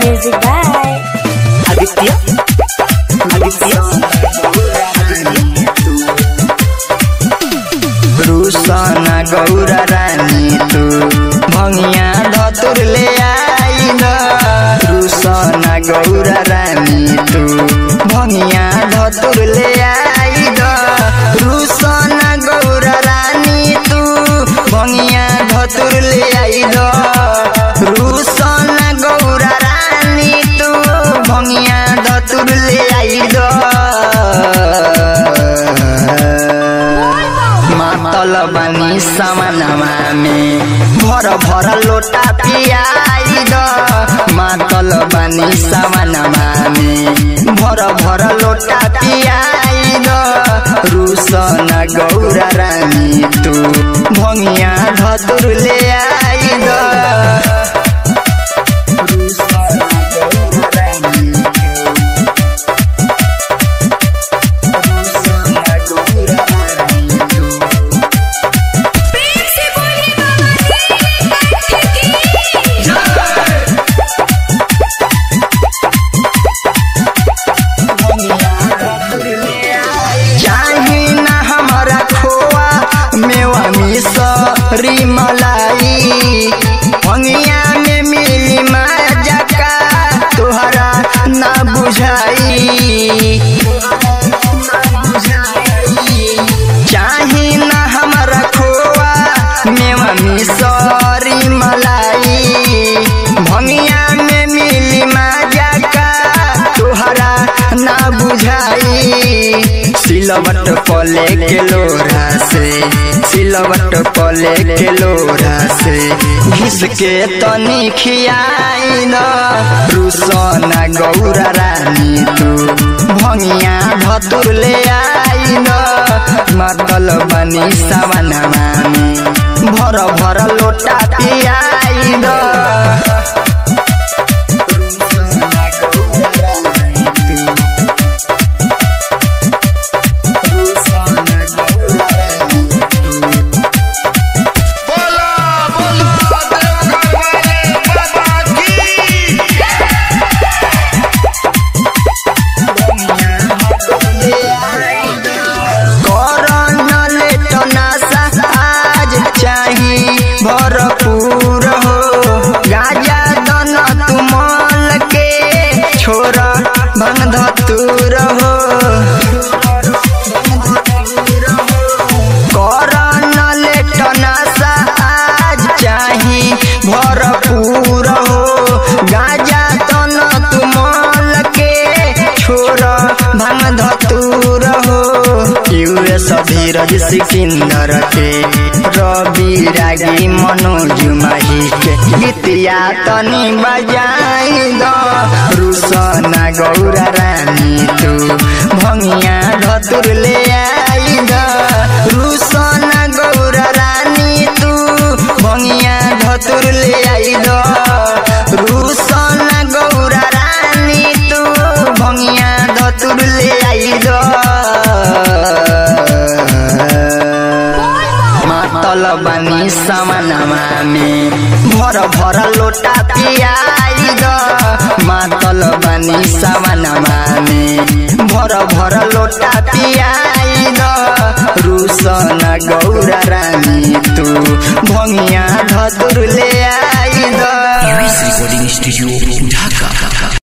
Music by Aditya Aditya रुसन गौर रानी तू भंगिया धतुर ले आई न रुसन गौर रानी तू भंगिया धतुर ले आई न रुसन गौर रानी तू भंगिया धतुर ले आई न रुसन गौर रानी तू भंगिया धतुर ले आई मातल बानी सामानमा में भर भर लोटा पियाई द मातल बानी सामानमा में भर भर लोटा पियाई द रुसन गौर रानी तू भंगिया धतुर ले आई द रुसन गौर रानी तू चाही ना हमारा खोआ मेवा मिसरी मलाई भंगिया में मिली मजा का तोहरा ना बुझाई चाही ना हमारा खोआ मेवा मिसरी मलाई भंगिया में मिली मजा का तोहरा ना बुझाई सिलवट पले के लोरा से सिलवट पले के लोरा से घिस के तनी खियाई न रुसना गौरा रानी तू भंगिया धतुर ले आई न मतल बनी सवनमा में भर भर लोटा पियाई न बोला बोला देवघर वाले बाबा की करन लेट नासा आज चाही भरपूर हो गाजा दन तुमल के छोर भंग धतूर हो करन लेट नासा आज चाही भरपूर हो गाजा दन तुमल के छोर भंग धतूर हो यूएस धीरज सिकंदर के रवि रागी मनोज माही के गीतिया तनी बजाई द रुसना गौरा रानी तू भंगिया धतुर ले आई द रुसना गौरा रानी तू भंगिया धतुर ले आई द रुसना गौरा रानी तू भंगिया धतुर ले आई द मातल बानी सामानमा में भर भर लोटा पियाई द मातल बानी सामानमा में भर भर लोटा पियाई द रुसन गौरा रानी तू भंगिया धतुर ले I the recording studio Dhaka.